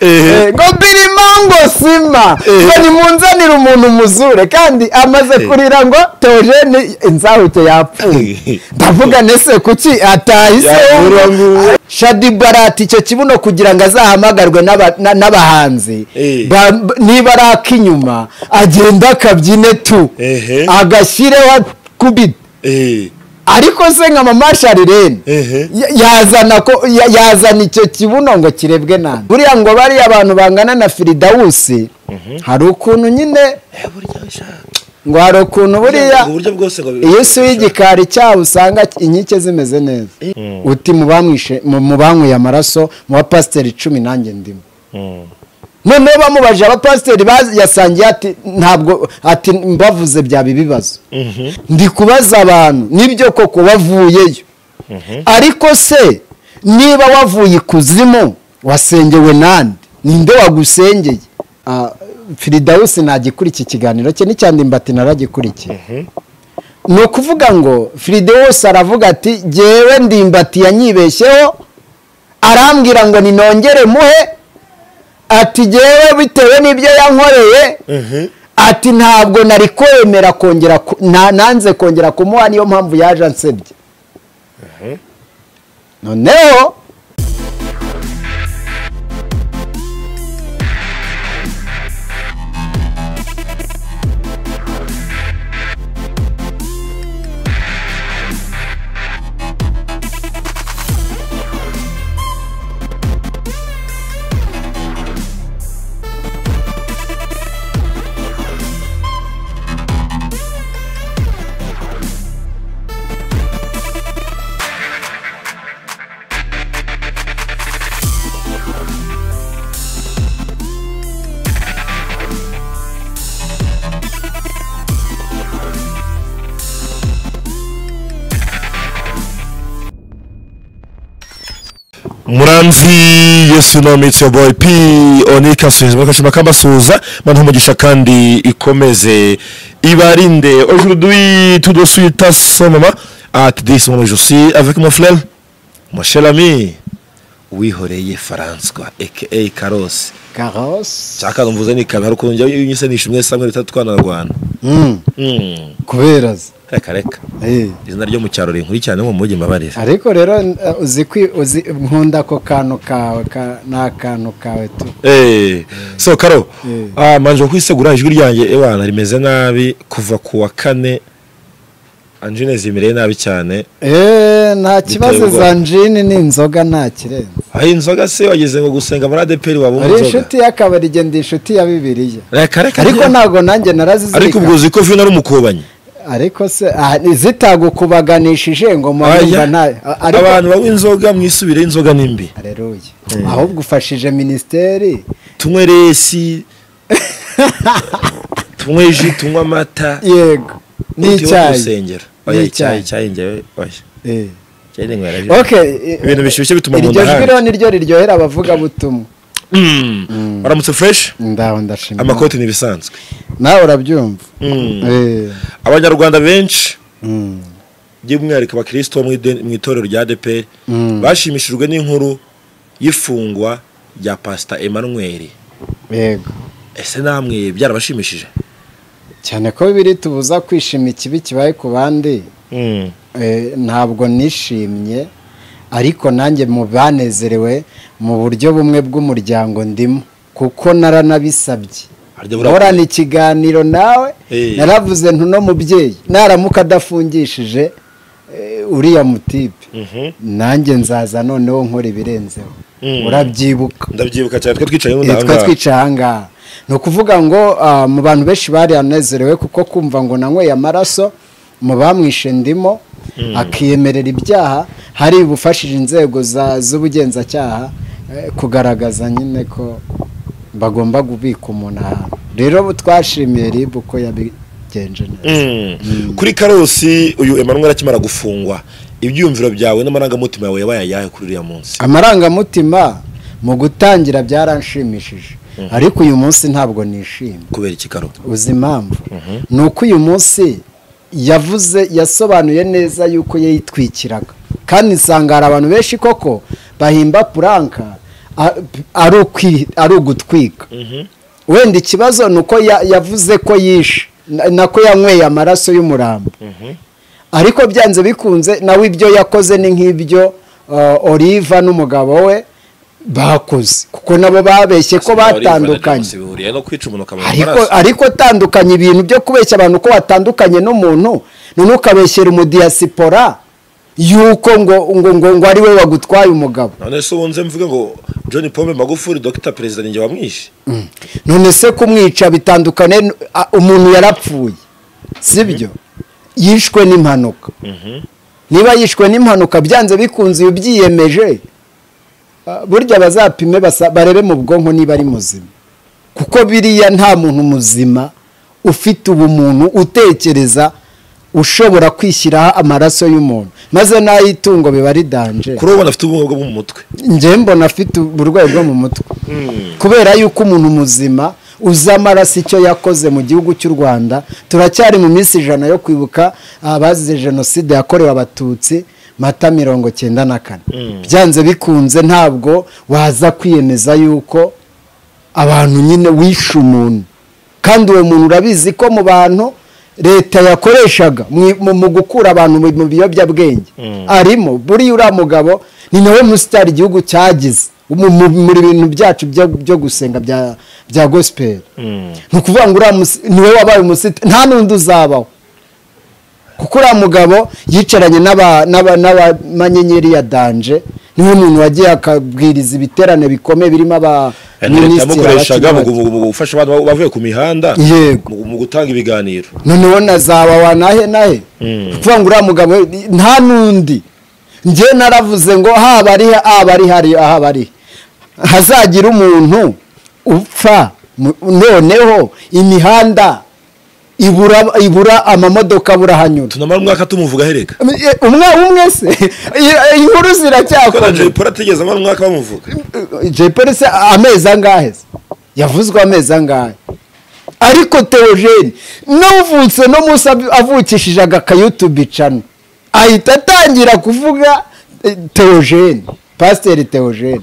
ngo birimo ngo sima ngo nimunzanire umuntu muzure kandi amaze kurira ngo tojeni inzahute yapfuye ndavuga nese kuki atahise shadi barati icyo kibuno kugira ngo azahamagarwe n'aba- na- n'abahanzi Eh. Ba- niba ari ak'inyuma agenda akabyine tu Ehe. agashyireho kubita Eh, ariko se nka mama sharirene Ehe. ya- yazana ko ya- yazana icyo kibuno ngo kirebwe nande buriya ngo bariya abantu bangana na firidawusi hari ukuntu nyine eh, burya sha- ngo hari ukuntu buriya Ubwo buryo bwose ngo iyo usuye igikari cyaho usanga inkike zimeze neza uti mu bamwishe mu mu banyweye amaraso mu bapasiteri icumi nanjye ndimo Mm. noneho bamubajije abapasiteri bazi- yasangiye ati ntabwo ati mbavuze byaba ibibazo Mhm. ndi kubaza abantu nibyo koko wavuyeyo ariko se niba wavuye ikuzimu wasengewe nande ninde wagusengeye Ah, firidawusi ntagikura iki kiganiro cye n'icyandimbatini naragikurikiye ni ukuvuga ngo firidawusi aravuga ati jyewe ndimbati yanyibeshyeho arambwira ngo ninongere muhe ati jyewe bitewe n'ibyo yankoreye Mhm. ati ntabwo nari kwemera kongera ku- na- nanze kongera kumuha niyo mpamvu yaje ansebye noneho muramzi yesu no mitsi yo boyi pi onika suhiza bakashima kambasuhuza bantu umugisha kandi ikomeze ibarinde aujourd'hui tout de suite à ce moment à te dire ce moment je suis avec mon frère mon cher ami wihoreye François aka Carlos karose cyaka numvuze ni kamera ukuntu njya unyisanisha umwe samwe ritatu twanarwana mm. kubera ze reka reka Eh. izina ryo mu cyaro rinkurikirane mu mujyi mbabarira ariko rero eh, uzi kwi- uzi- nkunda ako kantu kawe ka- ni akantu kawe tu Eh, so karo Eh. ah manje kwisegura ijwi ryanjye ewana rimeze nabi kuva ku wa kane Anjine zimereye nabi cyane Eh, nta kibazo Biterwa. za njini ni inzoga nta kirenze aho inzoga se wageze ngo gusenga muri adeperi waba ari umunzoga inshuti y'akabari igenda inshuti ya bibiliya reka reka ariko njye- ntabwo nanjye ariko ubwo narazizirika uzi ko vino ari umukubanyi ariko se ah, zitagukubaganishije ngo murumva Aya, nta ariko abantu banywa inzoga mwisubire inzoga nimbi Haleluya. Ahubwo ufashije minisiteri tunywe resi tunywe ji tunywe amata yego utiwe n'icyayi gusengera oya N'icyayi. icyayi icyayi njyewe oya Eh. icyayi ninywera byo Okay, eh, Ibintu bishyushye bituma mu iryo nda jwi hanga. rero ni ryo riryohera abavugabutumwa Mm. waramutse fresh ndaho ndashima amakoti ni ibisanzwe nawe urabyumva Eh, abanyarwanda benshi mm, by'umwihariko abakirisito bo mu ideni- mu itorero rya adeperi Mm. bashimishijwe n'inkuru y'ifungwa rya pasita emanweri yego ese namwe byarabashimishije cyane ko biri tubuza kwishima ikibi kibaye ku bandi Eh, ntabwo nishimye ariko nanjye mu banezerewe mu buryo bumwe bw'umuryango ndimo kuko naranabisabye Harya burakwiye. nkorana ikiganiro nawe Eh. naravuze ntuno mubyeyi naramuka adafungishije eh, uriya mutipe nanjye nzaza noneho nkora ibirenzeho Mm. urabyibuka ndabyibuka cyane twe twicaye Eh, twa n'undi twicaye ahangaha ni ukuvuga ngo ah, mu bantu benshi bari anezerewe kuko kumva ngo nanyweye amaraso mu bamwishe ndimo akiyemerera ibyaha hari bufashije inzego za- z'ubugenzacyaha eh, kugaragaza nyine ko bagomba kubika umuntu ahantu rero twashimiye rib uko yabigenje neza kuri karosi uyu emanweri akimara gufungwa ibyiyumviro byawe n'amarangamutima yawe yabaye ayahe kuri uriya munsi amarangamutima mu gutangira byaranshimishije ariko uyu munsi ntabwo nishimye kubera iki karo uzi impamvu ni uko uyu munsi yavuze yasobanuye neza yuko yayitwikiraga kandi nsanga hari abantu benshi koko bahimba puranka a- ari ukwi- ari ugutwika wenda ikibazo ni uko ya- yavuze ko yishe na- nako yanyweye amaraso y'umurambo ariko byanze bikunze nawe ibyo yakoze ni nk'ibyo uh, oliva n'umugabo we bakoze kuko nabo babeshye ko batandukanye bihuriye no kwica umuntu ukamuha ariko ariko tandukanye ibintu byo kubeshya abantu ko watandukanye n'umuntu none ukabeshyera umudiyasipora yuko ngo ngo ngo ngo ari we wagutwaye umugabo none se wunze mvuge ngo john pombe magufuri dogita perezida ninjye wamwishe none se kumwica bitandukane n- a- umuntu yarapfuye sibyo yishwe n'impanuka niba yishwe n'impanuka byanze bikunze iyo ubyiyemeje ah, burya bazapime basa- barebe mu bwonko niba ari muzima kuko biriya nta muntu muzima ufite ubumuntu utekereza ushobora kwishyiraho amaraso y'umuntu maze n'ay'itungo biba ari danje kuri ubu afite ubumuga bwo mu mutwe njye mbona afite uburwayi bwo mu mutwe kubera yuko umuntu muzima uzi amaraso icyo yakoze mu gihugu cy'u rwanda turacyari mu minsi ijana yo kwibuka abazize jenoside yakorewe abatutsi mata mirongo cyenda na kane byanze bikunze ntabwo waza kwiyemeza yuko abantu nyine wishe umuntu kandi uwo muntu urabizi ko mu bantu leta yakoreshaga mu- mu- mu gukura abantu mu mu biyobyabwenge arimo buriya uriya mugabo ni nawe musitari igihugu cyagize mu- mu mu bintu byacu byo- byo gusenga bya- bya gospel ni ukuvuga ngo uriya musi- niwe wabaye umusitari nta n'undi uzabaho kuko uriya mugabo yicaranye n'aba- n'aba- n'abamanyenyeri ya danje niwe muntu wagiye akabwiriza ibiterane bikomeye birimo leta abaminisitiri yamukoreshaga mu abakiri bato. gu- mu gufasha abantu ba- bavuye ku mihanda Yego. mu- mu gutanga ibiganiro noneho na za wawa nahe nahe kuvuga ngo uriya mugabo nta n'undi njye naravuze ngo haba ari haba ari hari haba ari hazagira umuntu upfa mu- noneho imihanda ibura ibura amamodoka aburahanyura tunamara umwaka tumuvuga ahereka Eh, umwe umwe se I- inkuru kuko na jay ziracyakora paul atigeze amara umwaka bamuvuga jay Polly se amezi angahe se yavuzwe amezi angahe ariko teogene n'uvutse no munsi av- avukishije agakayutubi cano ahita atangira kuvuga eh, teogene pasiteri teogene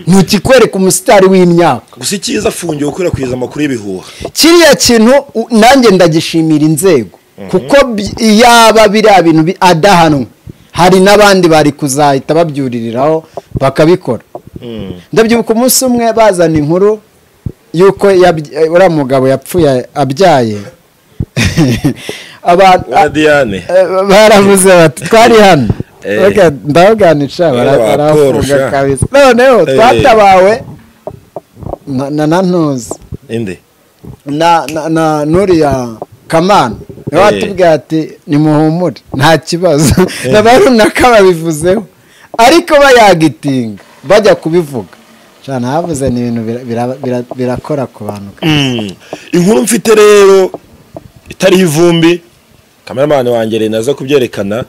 ntukikwereka umusitari w'imyaka gusa icyiza afungiye gukwirakwiza amakuru y'ibihuha kiriya kintu u- nanjye ndagishimira inzego kuko bi- yaba biriya bintu bi- adahanwa hari n'abandi bari kuzahita babyuririraho bakabikora ndabyibuka umunsi umwe bazana inkuru y'uko yabya- eh, uriya mugabo yapfuye abyaye abantu wa diane eh, baravuze bati twari hano Eh. Baga- ndabaganisha bara- Wa Paul, barafunga sha. kabisa noneho Eh. twatabawe na na- na ntuzi inde na na na nuriya kamana niwe Eh. watubwira ati nimuhumure nta kibazo na ba runaka babivuzeho ariko bayagitinga bajya kubivuga cyane havuze ni ibintu bira- bira- bira- birakora ku bantu Mm. inkuru mfite rero itariho ivumbi kameramani wanjye rero naza kubyerekana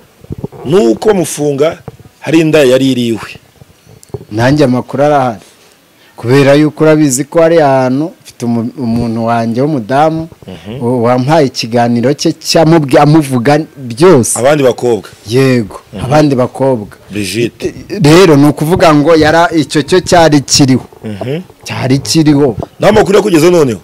ni uko bamufunga hari inda yari iriwe nanjye amakuru arahari kubera yuko urabizi ko ari ahantu mfite umu- umuntu wanjye w'umudamu wa- wampaye ikiganiro cye cyamubwi amuvuga byose abandi bakobwa yego abandi bakobwa brigide rero ni ukuvuga ngo yara icyo cyo cyari kiriho cyari kiriho nta makuru yo kugeza noneho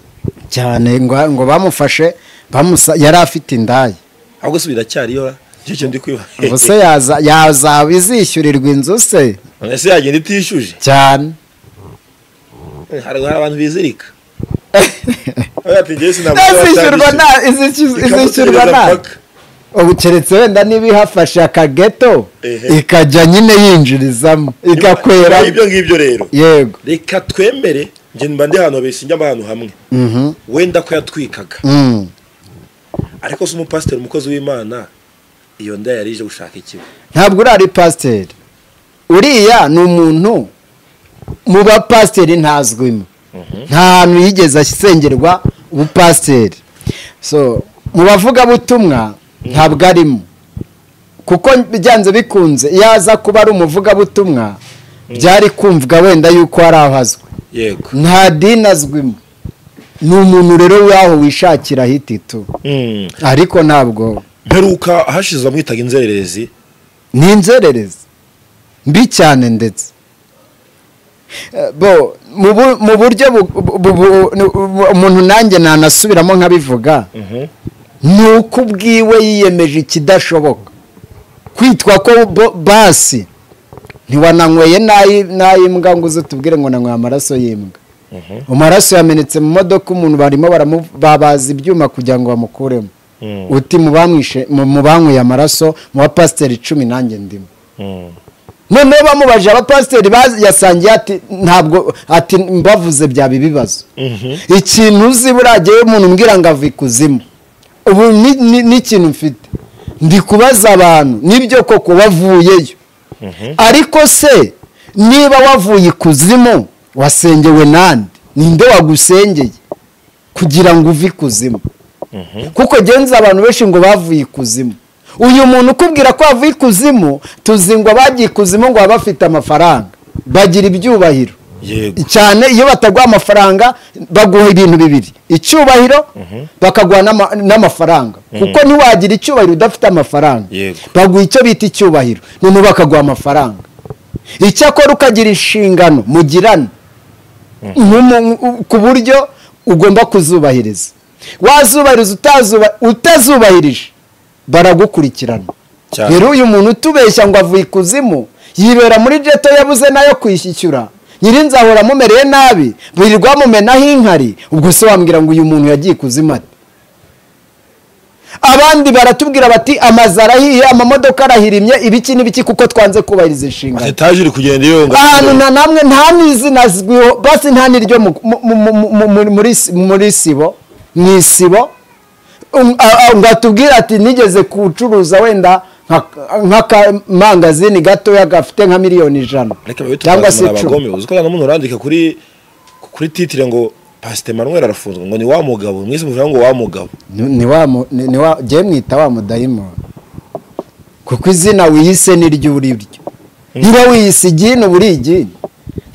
cyane ngo ngo bamufashe bamusa yari afite indaya ahubwo se biracyariyo icyo kintu ndi kwiba ubwo se yaza yazaba izishyurirwa inzu se none se yagenda itishuje cyane hari hari abantu bizirika Oya, ati njyewe sinabwo izishyurwa batandishyura. nta izishyurwa izishyurwa Ikamutereza nta paka. ubu keretse wenda niba ihafashe akageto Ehe. ikajya nyine yinjirizamo igakwera Nyuma y'ibyo ngibyo rero yego reka twemere njye mba ndi ahantu habeshya njya mba ahantu hamwe Mhm. wenda ko yatwikaga Mm. ariko se umupasiteri umukozi w'imana iyo nda yari ije gushaka ikibi ntabwo uri ari pasiteri uriya ni umuntu mu bapasiteri ntazwimo nta hantu yigeze asengerwa ubupasiteri so mu bavugabutumwa ntabwo arimo kuko byanze bikunze iyo aza kuba ari umuvugabutumwa byari kumvwa wenda yuko hari aho azwi yego nta dini azwimo ni umuntu rero w'aho wishakira hititu ariko ntabwo mperuka hashize bamwitaga inzererezi ni inzererezi mbi cyane ndetse bo mu bu- mu buryo bu- bu- bu- bu- umuntu nanjye nanasubiramo nkabivuga ni uko ubwiwe yiyemeje ikidashoboka kwitwa ko bo- basi ntiwananyweye n'ayi- n'ayimbwa ngo uze tubwire ngo nanyweye amaraso y'imbwa amaraso yamenetse mu modoka umuntu barimo baramu- babaza ibyuma kugira ngo bamukuremo Mm. uti mu bamwishe- mu mu banyweye amaraso mu bapasiteri icumi nanjye ndimo Mm. noneho bamubaje abapasiteri bazi- yasangiye ati ntabwo ati mbavuze byaba ibibazo Mhm. ikintu uzi burageyeho umuntu umbwira ngo ava ikuzimu ubu ni- ni- n'ikintu mfite ndi kubaza abantu nibyo koko bavuyeyo Mhm. ariko se niba wavuye ikuzimu wasengewe nande ninde wagusengeye kugira ngo uve ikuzimu kuko genza abantu benshi ngo bavuye ikuzimu uyu muntu ukubwira ko bavuye ikuzimu tuzi ngo abagiye ikuzimu ngo baba bafite amafaranga bagira ibyubahiro yego cyane iyo bataguha amafaranga baguha ibintu bibiri icyubahiro bakaguha n'ama- n'amafaranga kuko ntiwagira icyubahiro udafite amafaranga Yego. baguha icyo bita icyubahiro noneho bakaguha amafaranga icyakora ukagira inshingano mugirana nk'umu- ku buryo ugomba kuzubahiriza wazubahiriza utazuba- utazubahirije baragukurikirana Cyane. rero uyu muntu utubeshya ngo avuye ikuzimu yibera muri jeto yabuze nayo kwishyura nyirinzahora amumereye nabi birirwa bamumenaho inkari ubwo se wambwira ngo uyu muntu yagiye ikuzimu ate abandi baratubwira bati amazu arahiye amamodoka arahirimye ibiki n'ibiki kuko twanze kubahiriza inshingano etaje iri kugenda iyonga ahantu na namwe nta n'izina azwiho basi nta n'iryo mu- mu- mu- mu- mu- muri- muri si- muri sibo mu isibo Um, a- a- ngo atubwire ati nigeze kucuruza wenda nk'akamangazini gatoya gafite nka miliyoni ijana ariko biba cyangwa se bitungazana abagome uzi ko nta muntu urandika kuri kuri titire ngo pasite manweri arafunzwe ngo ni wa mugabo mwize muvuga ngo wa mugabo jye mwita wa mudayimoni kuko izina wiyise n'iryo uri ryo niba wiyise igini uba uri igini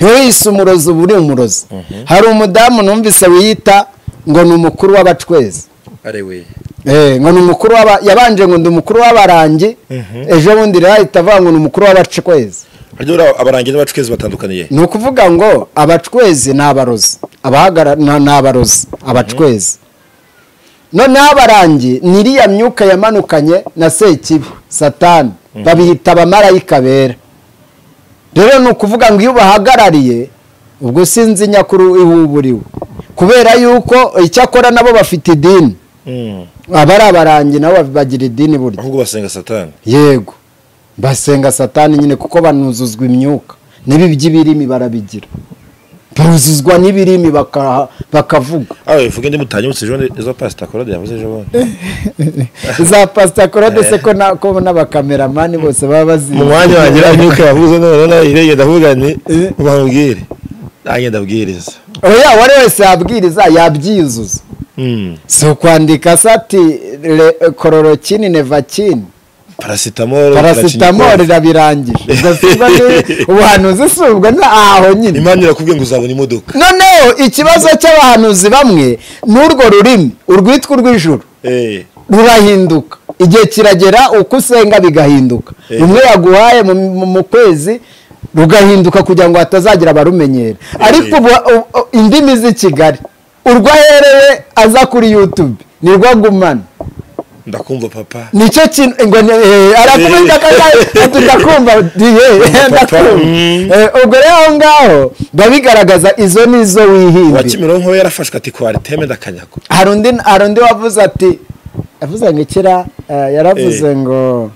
niba wiyise umurozi uba uri umurozi hari umudamu numvise wiyita ngo ni umukuru w'abacwezi arewe Eh, ngo ni umukuru w'aba yabanje ngo ndi umukuru w'abarangi ejo bundi rero ahita avuga ngo ni umukuru w'abacwezi ariko abarangi n'abacukezi batandukaniye ni ukuvuga ngo abacwezi ni abarozi abahagara ni ni abarozi abacwezi noneho abarangi ni iriya myuka yamanukanye na sekibi satani babiyita abamarayika bera rero ni ukuvuga ngo iyo ubahagarariye ubwo sinzi nyakuru ihuburiwe kubera yuko icyakora nabo bafite idini Mm. abari abarangi nabo bagira idini burya ahubwo basenga satani yego basenga satani nyine kuko banuzuzwa imyuka n'ibi by'ibirimi barabigira baruzuzwa n'ibirimi baka- bakavuga awe vuga indi mutanyutse ejo ejo pasite akorade yavuze ejo bundi za pasita korode se ko na- ko n'abakameramani bose baba bazi mu mwanya wagira imyuka yavuze none nawe irengera ndavuga ni ubabwire nanjye ndabwiriza oya uwari wese yabwiriza yabyiyuzuza Mm. si ukwandika sati le- kororokini nevakini parasitamoro parasitamoro paracinikoro. irabirangije ubwo si uba ni- ubuhanuzi si ubwo ni aho nyine imana irakubwiye ngo uzabona imodoka noneho ikibazo cy'abahanuzi bamwe n'urwo rurimi urwitwa urw'ijuru Eh. rurahinduka igihe kiragera uko usenga bigahinduka Eh. rumwe yaguhaye mu- mu- mu kwezi rugahinduka kugira ngo hatazagira abarumenyera ariko ubu u- u- indimi z'i kigali urwo ahereye aza kuri yutube nirwo agumana ndakumva papa nicyo kintu ngo ni- eh, arakubita akagari tukakumva diye ndakumva Eh, ubwo rero aho ngaho biba bigaragaza izo ni zo wa wihimbye kimironko we yarafashwe ati kwari teme ndakanyago hari undi hari undi wavuze ati yavuze ngo ikira eh, yaravuze Eh. ngo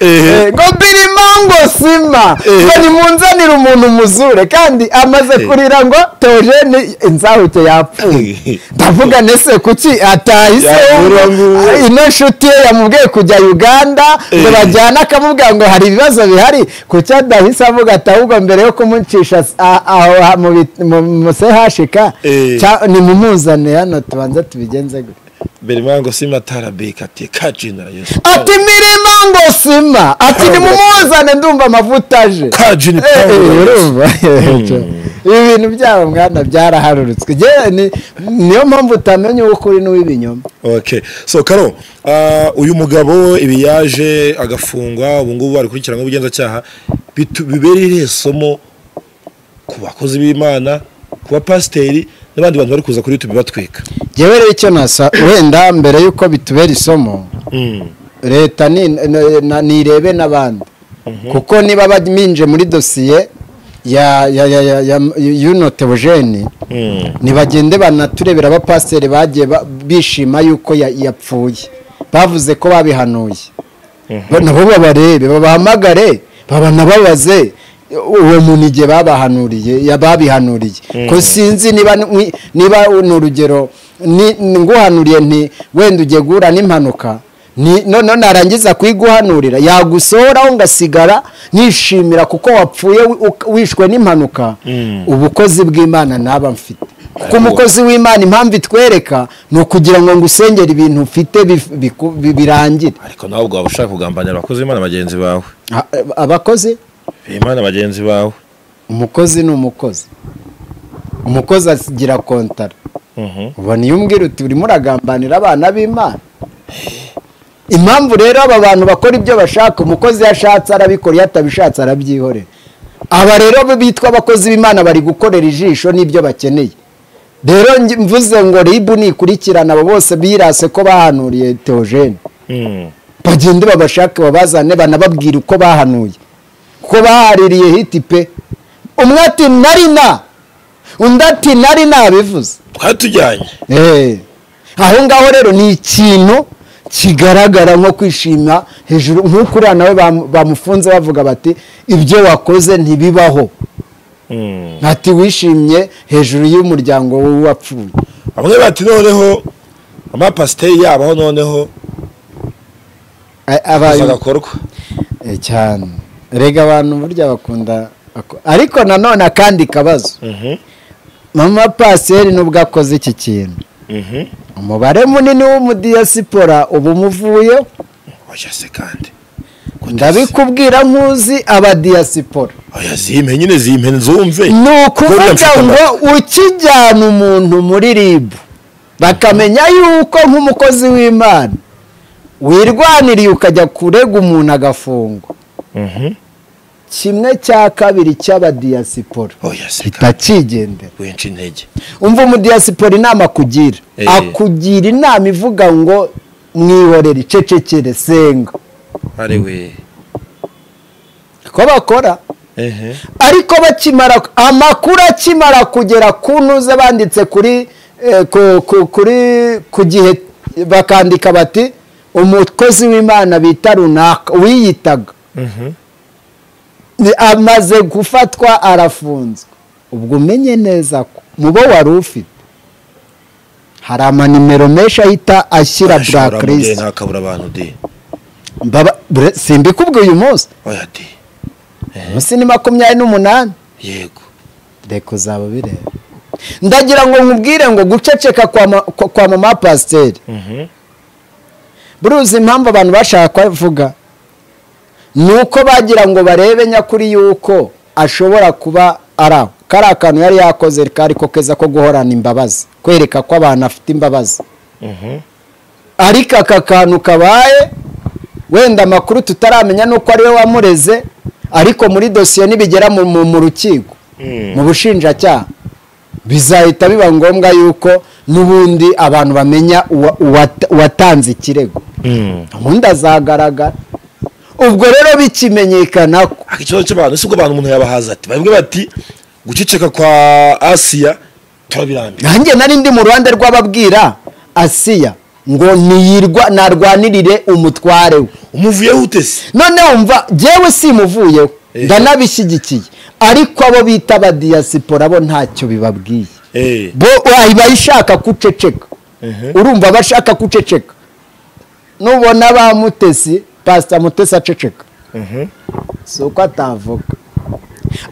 eh, ngo birimo ngo sima Eh. ngo nimunzanire umuntu muzure kandi amaze Eh. kurira ngo tojene inzahuke yapfuye ndavuga nese kuki atahise Yabura ngo- Ah, ino nshuti ye yamubwiye kujya uganda ngo Eh. bajyane akamubwira ngo hari ibibazo bihari kuki adahise avuga ati ahubwo mbere yo kumucisha s- a- aho ha- mu bit- mu- mu sehashika Eh. cya- nimumuzane hano tubanza tubigenze gute berimango simatarabeka ati kajina yesu ati mirima ngo sima ati nimumuzane ndumva amavuta aje kajina Eh, eh, Paulo. urumva ibi bintu byabo mwana byaraharurutswe Njyewe ni- niyo mpamvu utamenya uw'ukuri n'uw'ibinyoma okay so karo ah, uyu mugabo ibi yaje agafungwa ubu ngubu ari kurikiranyweho ubugenzacyaha bitu- bibera irihe somo ku bakozi b'imana ku bapasiteri n'abandi bantu bari kuza kuri youtube batwika ngewe rero icyo nasa wenda mbere y'uko bitubera isomo leta ni- n- na- nirebe n'abandi kuko niba baminje muri dosiye ya ya ya ya ya yunotewojeni ntibagende banaturebera abapasiteri bagiye ba- bishima yuko ya- yapfuye bavuze ko babihanuye Ba- nabo babarebe babahamagare babanababaze uwo muntu igihe babahanuriye ya- babihanuriye ko sinzi niba ni- niba ni urugero ni- ni- nguhanuriye nti wenda ugiye guhura n'impanuka ni- none narangiza kuyiguhanurira yagusohoraho ngasigara nishimira kuko wapfuye wi- uk- wishwe n'impanuka ubukozi bw'imana naba mfite kuko umukozi w'imana impamvu itwereka ni ukugira ngo ngusengere ibintu ufite bif- biku- bi- birangire ariko nawe ubwo waba ushaka kugambanira abakozi b'imana bagenzi bawe A- abakozi imana bagenzi bawe umukozi ni umukozi umukozi agira kontara ubona iyo umbwira uti urimo uragambanira abana b'imana impamvu rero aba bantu bakora ibyo bashaka umukozi iyo ashatse arabikora iyo atabishatse arabyihorera aba rero bo bitwa abakozi b'imana bari gukorera ijisho n'ibyo bakeneye rero njye- mvuze ngo ribu nikurikirana abo bose birase ko bahanuriye teogene bagende babashake babazane banababwire uko bahanuye kuko bahaririye hiti pe umwe ati nari na undi ati nari nabivuze twari tujyanye Eh. aho ngaho rero ni ikintu kigaragara nko kwishima hejuru nk'uko uriya nawe bam- bamufunze bavuga bati ibyo wakoze ntibibaho ati wishimye hejuru y'umuryango w'uwapfuye bamwe bati noneho amapasiteri yabaho noneho A- aza aba- agakorwa Eh, cyane rega abantu burya bakunda ako- ariko nanone akandi kabazo mama pasiteri nubwo akoze iki kintu umubare munini w'umudiyasipora uba umuvuyeho oya se kandi ndabikubwira nkuzi abadiyasipora oya zimpe nyine zimpe zumve ni ukuvuga Problem ngo ukijyana umuntu muri ribu bakamenya yuko nk'umukozi w'imana wirwaniriye ukajya kurega umuntu agafungwa kimwe cya kabiri cy'abadiyasipora oya se kandi kitakigendera wenshi intege umva umudiyasipora inama akugira Eh. akugira inama ivuga ngo mwihorere icecekere senga ari we ko bakora ehe ariko bakimara amakuru akimara kugera ku ntuze banditse kuri eh, ku- ku- kuri- ku gihe bakandika bati umukozi w'imana bita runaka wiyitaga Ni- amaze gufatwa arafunzwe ubwo umenye neza ko mu bo wari ufite hari amanimero menshi ahita ashyira ashobora mu gihe blacklist ntakabura abantu de Mbaba- bre- simbikubwiye uyu munsi oya de munsi ni makumyabiri n'umunani yego reka uzaba bireba ndagira ngo nkubwire ngo guceceka kwa ma- kwa- kwa mama pasiteri buruzi impamvu abantu bashaka kuvuga ni uko bagira ngo barebe nyakuri yuko ashobora kuba ari aho kari akantu yari yakoze kari ko keza ko guhorana imbabazi kwereka ko abantu afite imbabazi ariko aka kantu kabaye wenda amakuru tutaramenya nuko ariwe wamureze ariko muri dosiye nibigera mu- mu mu rukiko mu bushinjacyaha bizahita biba ngombwa yuko n'ubundi abantu bamenya uwa- uwata- uwatanze ikirego ubundi azagaragara ubwo rero bikimenyekana ko ariko ikibazo cy'abantu si ubwo abantu umuntu yabahaza ati bamwe bati guceceka kwa asiya turabirambiwe nanjye nari ndi mu ruhande rw'ababwira asiya ngo niyirwa narwanirire umutware we umuvuyeho utese none wumva jyewe simuvuyeho Eh. ndanabishyigikiye ariko abo bita abadiyasipora bo ntacyo bibabwiye Eh. bo iba ishaka kuceceka urumva bashaka kuceceka nubona ba mutesi pasita mutesi aceceka si uko atavuga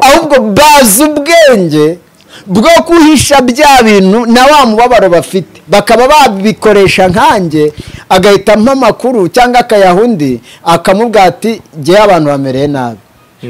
ahubwo bazi ubwenge bwo guhisha bya bintu na wa mubabaro bafite bakaba babikoresha nkanjye agahita ampa amakuru cyangwa akayaha undi akamubwira ati ngewe abantu bamereye nabi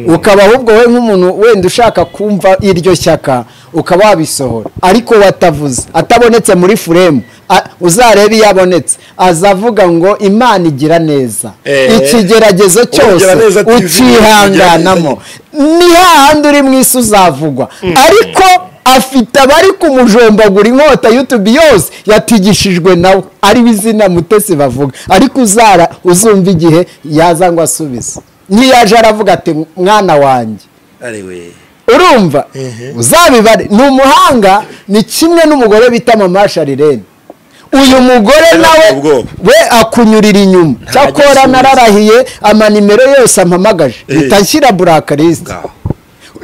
ukaba ahubwo we nk'umuntu wenda ushaka kumva iryo shyaka ukaba wabisohora ariko watavuze atabonetse muri furemu a- uzarebe iyo abonetse azavuga ngo imana igira neza Eh. ikigeragezo cyose Ubugiraneza TV, ukihanganamo ni hahandi uri mu isi uzavugwa ariko afite abari kumujombagura inkota y'utubi yose yatigishijwe nawe ariwe izina mutesi bavuga ariko uzara uzumva igihe yaza ngo asubize ntiyaje aravuga ati mwana wanjye ariwe urumva uzabibare ni umuhanga ni kimwe n'umugore bita mama sharirene uyu mugore nawe ubwoba. we akunyurira inyuma cyakora agisubiza. nararahiye amanimero yose ampamagaje Eh. mpita nshyira burakarisite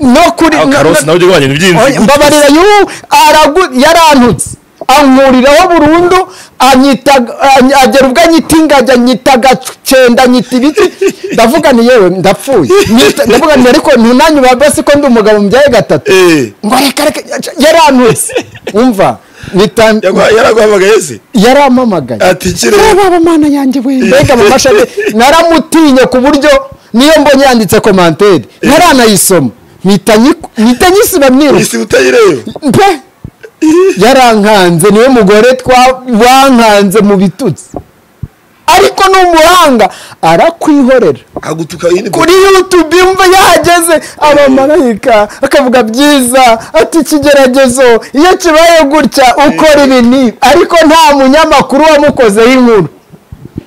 no kuri aho no- karosi no- nawe ujya guhanya Oya, ibyinzi mbabarira yu aragu- yarantutse ankuriraho burundu anyita- any- agera ubwo anyita ingagi anyita agacenda anyita ibiki ndavuga ni yewe ndapfuye Nyita- ndavuga ni ariko ntunanyubahe basi ko ndi umugabo mbyaye gatatu Eh. ngo reka reka yarantutse umva nita- yaraguhamagaye se yarampamagaye Ati, "Kire." baba mana yanjye we mbega mama shade naramutinye ku buryo niyo mbonye yanditse komantere ntaranayisoma mpita nyiku- mpita nyisiba mwiruka isi utayireba mpe yarankanze niwe mugore twa- wankanze mu bitutsi ariko ni umuhanga arakwihorera agutuka yindi kuri yutube imva yahageze abamarayika akavuga byiza ati ikigeragezo iyo kibaye gutya ukora ibi ni ariko nta munyamakuru wamukozeho inkuru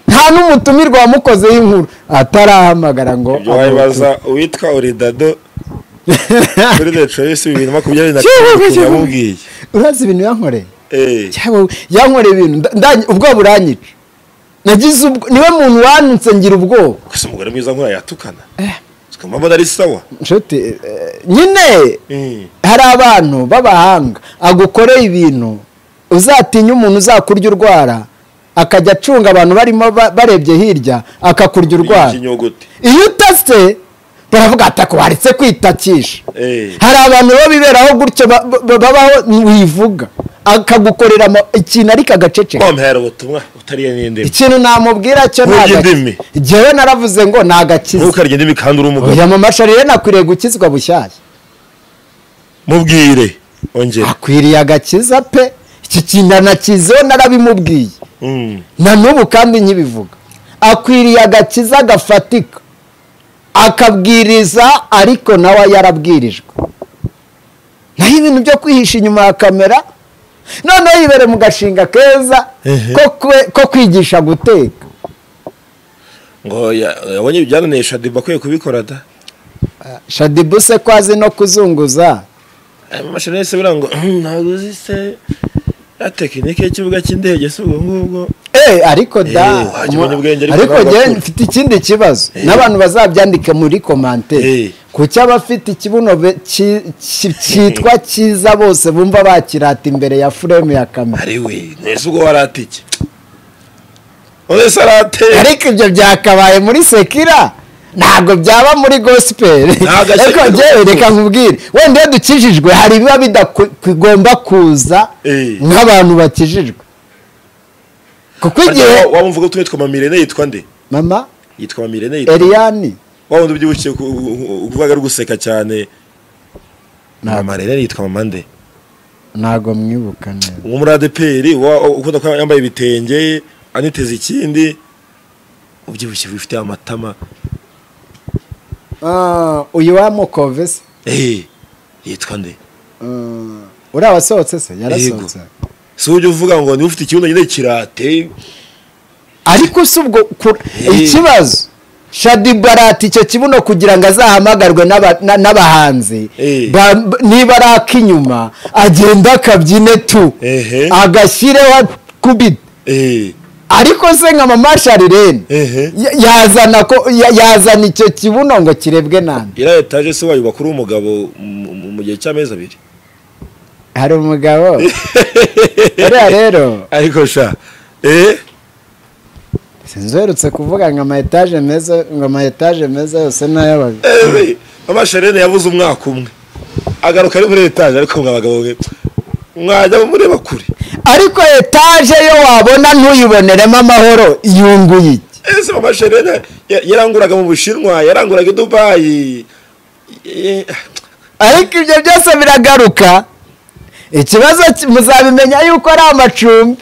nta n'umutumirwa wamukozeho inkuru atarahamagara ngo wabaza uwitwa oridado kuri the choice bibiri na makumyabiri na Kiyoboka, karindwi kiyoboka. yamubwiye urazi ibintu yankoreye Eh. Cyabo- yankoreye ibintu nda- nda- ubwoba buranyica nagize ubwo niwe muntu wanutse ngira ubwoba gusa umugore mwiza nk'uriya yatukana tukamubona ari sawa nshuti eh, nyine Mm. hari abantu b'abahanga agukoreye ibintu uzatinya umuntu uzakurya urwara akajya acunga abantu barimo ba- barebye hirya akakurya urwara ikinyogote iyo utase baravuga ati "Ako waretse kwitakisha Eh. hari abantu baba biberaho gutyo ba- ba- babaho wivuga akagukorera ama- ikintu ariko agaceceka wamuhera ubutumwa utariye n'indimi ikintu namubwira cyo Nkurya ntaga- indimi. Jyewe naravuze ngo nagakiza ntukarye indimi kandi uri umugabo oya mama sharire nakwiriye gukizwa bushyashya mubwire ongera akwiriye agakiza pe iki kintu anakizeho narabimubwiye Mm. na n'ubu kandi nkibivuga akwiriye agakiza gafatika akabwiriza ariko nawe yarabwirijwe naho ibintu byo kwihisha inyuma ya kamera noneho yibere mu gashinga keza Ehe. ko kwe- ko kwigisha guteka ngo ya- yabonye ibyananesha diba akwiye kubikora da shadibuse ko azi no kuzunguza amashanyarazi se buriya ngo "Hmm, ntabwo uzi se ya tekinike y'ikibuga cy'indege si ubwo ngubwo Eh, ariko da Eh, wajya umenya ubwenge ariko ariko ntabwo njyewe akura. mfite ikindi kibazo n'abantu bazabyandika muri Eh. komantere kuki abafite ikibuno be- ki- ki- cyitwa cyiza bose bumva bakirata imbere ya furemu ya kamera ari we nese ubwo waratike none se arate ariko ibyo byakabaye muri sekira ntabwo byaba muri gospel Ntabwo ariko Sekira- njyewe reka nkubwire wenda iyo dukijijwe hari ibiba bidakigomba kuza Eh. nk'abantu bakijijwe kuko igihe waba umvuga tumwe twitwa mamirene yitwa nde mama yitwa mamirene yitwa eriyani wa wundi ubyibushye ku- u- u- uvuga ari guseka cyane mamirene yitwa mama nde ntabwo mwibuka neza uwo muri adeperi wa- ukunda kuba yambaye ibitenge aniteze ikindi ubyibushye wifite amatama Ah, uyu wa mukove se eee yitwa nde Ah, uriya wasohotse se yarasohotse si ujya uvuga ngo niba ufite ikibuno nyine kirate ariko si ubwo ku- Eh. ikibazo shadi barati icyo kibuno kugira ngo azahamagarwe n'aba- na- n'abahanzi Eh. ba- b- niba ari ak'inyuma agenda akabyine tu Ehe. agashyireho kubita eee ariko se nka mama sharirene Ehe. ya- yazana ko- ya- yazana icyo kibuno ngo kirebwe nande iriya etaje se wayubaka uri umugabo mu- mu- mu gihe cy'amezi abiri hari umugabo uriya rero ariko sha eee sinzi uherutse kuvuga ngo ama etaje meza ngo ama etaje meza yose ni ay'abagabo eee mama sharene yabuze umwaka umwe agaruka ari muri etaje ariko mwa bagabo mwe mwajya mureba kure ariko etaje yo wabona ntuyiboneremo amahoro yunguye iki ese mama sharene ya- yaranguraga mu bushinwa yaranguraga i dubayi Eh, ariko ibyo byose biragaruka ikibazo ki- muzabimenya yuko ari amacumbi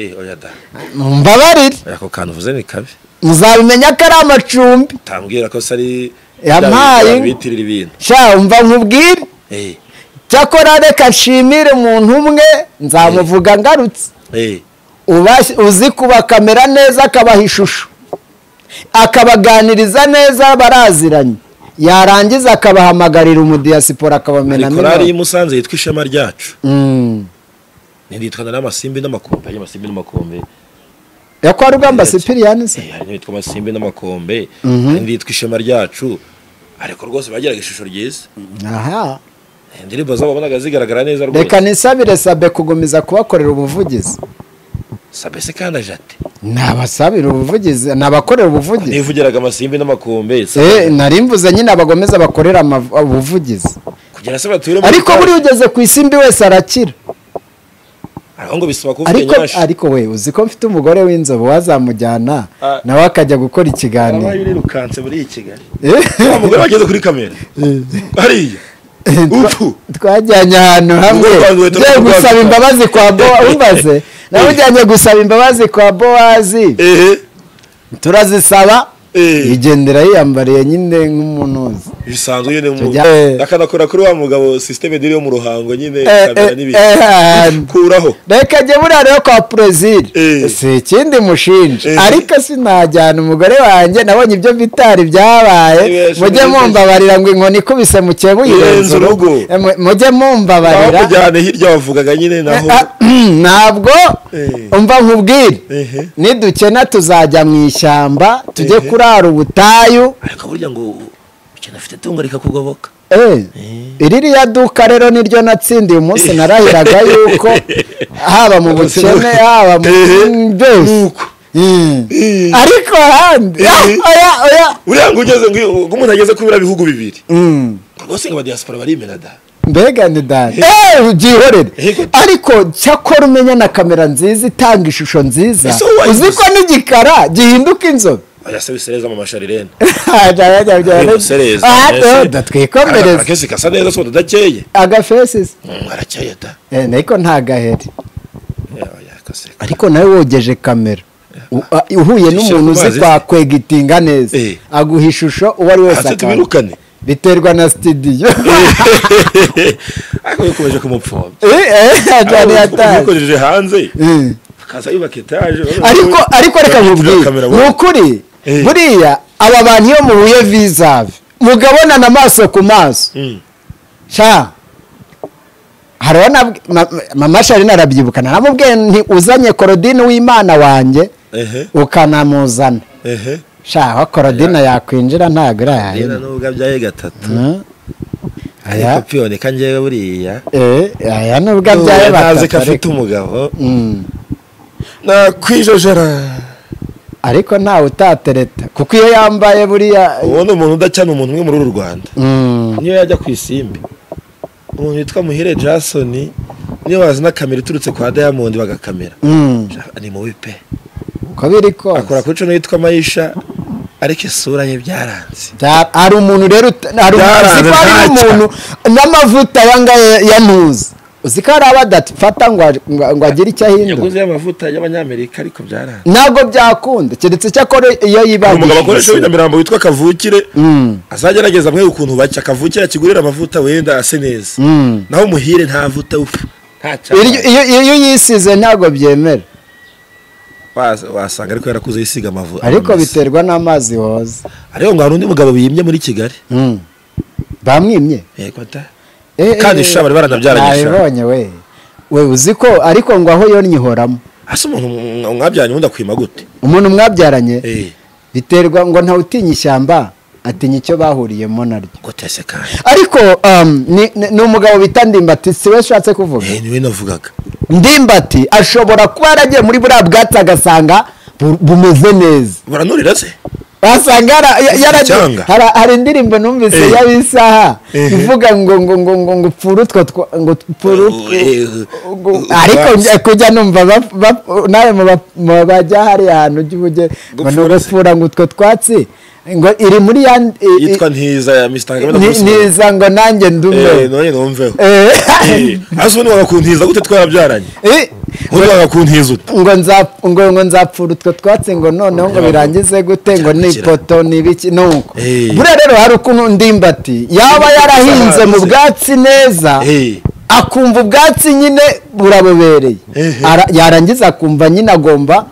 eh oya da mbabarire oya ako kantu uvuze ni kabi muzabimenya ko ari amacumbi utambwira ko sari Yampaye. bitirira ibintu sha umva nkubwire eh cyakora reka nshimire umuntu umwe nzamuvuga ngarutse eh uba- uzi kubakamera neza akabaha ishusho akabaganiriza neza baraziranye yarangiza akabahamagarira umudiyasipora akabamena korari y'i minota. Musanze yitwa ishema ryacu Mm. nitwa n'amasimbi n'amakombe hari amasimbi n'amakombe ya kwa rugamba Yes. sipiriyani se Eh, hari n'itwa amasimbi n'amakombe Mhm. hari n'itwa ishema ryacu ariko rwose bagiraga ishusho ryiza aha Eh, indirimbo zabo wabonaga zigaragara neza reka rwose nisabire sabe kugumiza kubakorera ubuvugizi sabese kandi ajate nabasabira ubuvugizi nabakorera ubuvugizi nivugiraga amasimbi n'amakombe Eh, nari mvuze nyine abagomeza bakorera amav- ubuvugizi kugira se bature mu ariko bitaro. buriya ugeze ku isimbi wese arakira aho ngo bisaba kuvuga ariko nyinshi ariko we uzi ko mfite umugore w'inzobe wazamujyana Ah. nawe akajya gukora abaye ikiganiro urirukanse muri iyi kigali Eh, wa mugore wageze kuri kamera hariya upfu twajyanye ahantu hamwe Ubwo twanduye ngiye turi gusaba kurwaza. imbabazi kwa bowa umbaze nawe ujyanye gusaba imbabazi kwa bowazi ehe turazisaba Eh. yigendera yiyambariye nyine nk'umuntu uzi bisanzwe nyine mu Tujya- Eh. akanakora kuri wa mugabo sisiteme diri yo mu ruhango nyine Eh, kamera eh, n'ibintu eh, ahantu. kuraho reka jye buriya rero kwa perezida Eh. si ikindi mushinja Eh. ariko sinajyana umugore wanjye nabonye ibyo bitari byabaye Eh, mujye sinabizi. mumbabarira ngo inkoni ikubise mukebuye Irenze urugo. mujye aho mumbabarira kujyana hirya wavugaga nyine naho ntabwo Eh. umva nkubwire Ehe. nidukena tuzajya mu ishyamba tujye Ehe. kurara ubutayu ariko burya ngo ukina afite tungo rikakugoboka Eh, iri ririya duka rero niryo natsindiye umunsi narahiraga yuko haba mu bukene haba mu Eh, byose nuko. Mm. Eh. ariko ahandi ah, Eh. oya oya uriya ngo ugeze ngo ngo umuntu ageze kubera bihugu bibiri Mm. rwose ngo abadiyasipora barimena da mbega ni dani Eh, byihorere Eh. ariko cyakora umenya na kamera nziza itanga ishusho nziza Ese wowe uzi ko n'igikara gihinduka inzobe barasa bisereza mu masharirene Bimusereza, mbese. twikomereza akesi gasa neza twose udakeye agafesisi Mm, arakeye da ariko ntagaheri yakase ariko nawe wogeje kamera U- a- uhuye n'umuntu Shyira uzi ku mazi. kwakwegitinga neza Eh. aguha ishusho uwo ari wese hasi akanga tubirukane biterwa na sitidiyo ariko yakomeje kumupfobya ajyana iya taje yakoresheje hanze Eh. akaza yubaka etaje ariko ariko reka nkubwire Kamera, ni wowe. ukuri Eh. buriya aba bantu iyo muhuye vizabe mugabonana amaso ku maso Mm. sha hari uwo nabwi- ma- ma- mama sharine arabyibuka naramubwiye nti uzanye korodine w'imana wanjye ehe ukanamuzana ehe shaho korodina yakwinjira ntabwo rero irahahira nubwo abyaye gatatu Mm. ariko aya piyone ka njyewe buriya eh, aya nubwo abyaye nubwo ntazi batatu ko afite ariko- umugabo Mm. nakwijojora ariko ntawe utatereta kuko iyo yambaye buriya uwo ni umuntu udacana umuntu umwe muri uru rwanda Mm. niyo yajya ku isimbi umuntu witwa muhire jason niyo wazana kamera iturutse kwa diamond bagakamera Mm. ni mubi pe uko biri akora kose kuri cano yitwa mayisha ariko isura ye byaranze Bya- hari umuntu rero ut- hari umuntu Byaranze uzi ko hari ntacyo. umuntu n'amavuta aya ngaya ya nuzi uzi ko hari abadafata ngo a- ngo- ngo agire icyo ahindura yaguze amavuta y'abanyamerika ariko byaranze ntabwo byakunda keretse icyo akora iyo umugabo akoresha yibangishije w'inamirambo witwa kavukire Mm. azagerageza mwe ukuntu bacya kavukire akigurira amavuta wenda ase neza Mm. naho muhire nta vuta upfa nta cyane Iryo- iyo iyo uyisize ntabwo byemera Waza- wasanga ariko yarakuze yisiga amavuta ariko biterwa n'amazi woza ariko ngo hari undi mugabo biyimye muri kigali Mm. bamwimye yego da Eh, Kandi eh, sha bari baranabyaranye sha. nabibonye we we uzi ko ariko ngo aho yonnye ihoramo ase umuntu mwa- mwabyaranye ubundi akwima gute umuntu mwabyaranye Eh, biterwa ngo ntawutinya ishyamba atinya icyo bahuriyemo naryo gute se kandi ariko um, ni, ni, ni umugabo bita ndimbati si we ushatse kuvuga Eh, niwe navugaga ndimbati ashobora kuba yaragiye muri buriya bwatsi agasanga bu- bumeze neza baranurira se wasanga yara- ya- yaragiye Icyanga. Hari- hari indirimbo numvise Eh. y'abisaha Ehe. ivuga ngo ngo ngo ngo ngo pfura utwo twa- ngo pfura utwo- Eh, ngo- eh, ariko ubwatsi. njya- kujya numva bap- bap- nawe mu bap- mu bajya hariya hantu ujye ujye ngo ni Gupfura se. ugupfura ngo utwo twatsi ngo iri muri ya yitwa ntiza ya mr ngamira ni- Bruce niza ngo nanjye eh ndume none numveho Eh, eh azo ni wakuntiza gute twarabyaranye eh, ubundi wagakuntiza ute ngo nza- ngo- ngo nzapfura utwo twatsi ngo noneho ngo Nyabavu. birangize gute ngo ni Yakira. ipoto ni ibiki ni uko Eh. buriya rero hari ukuntu ndimbati yaba yarahinze mu Zarahinze. bwatsi neza eh akumva ubwatsi nyine burabobereye Ehe. Ara- yarangiza akumva nyine agomba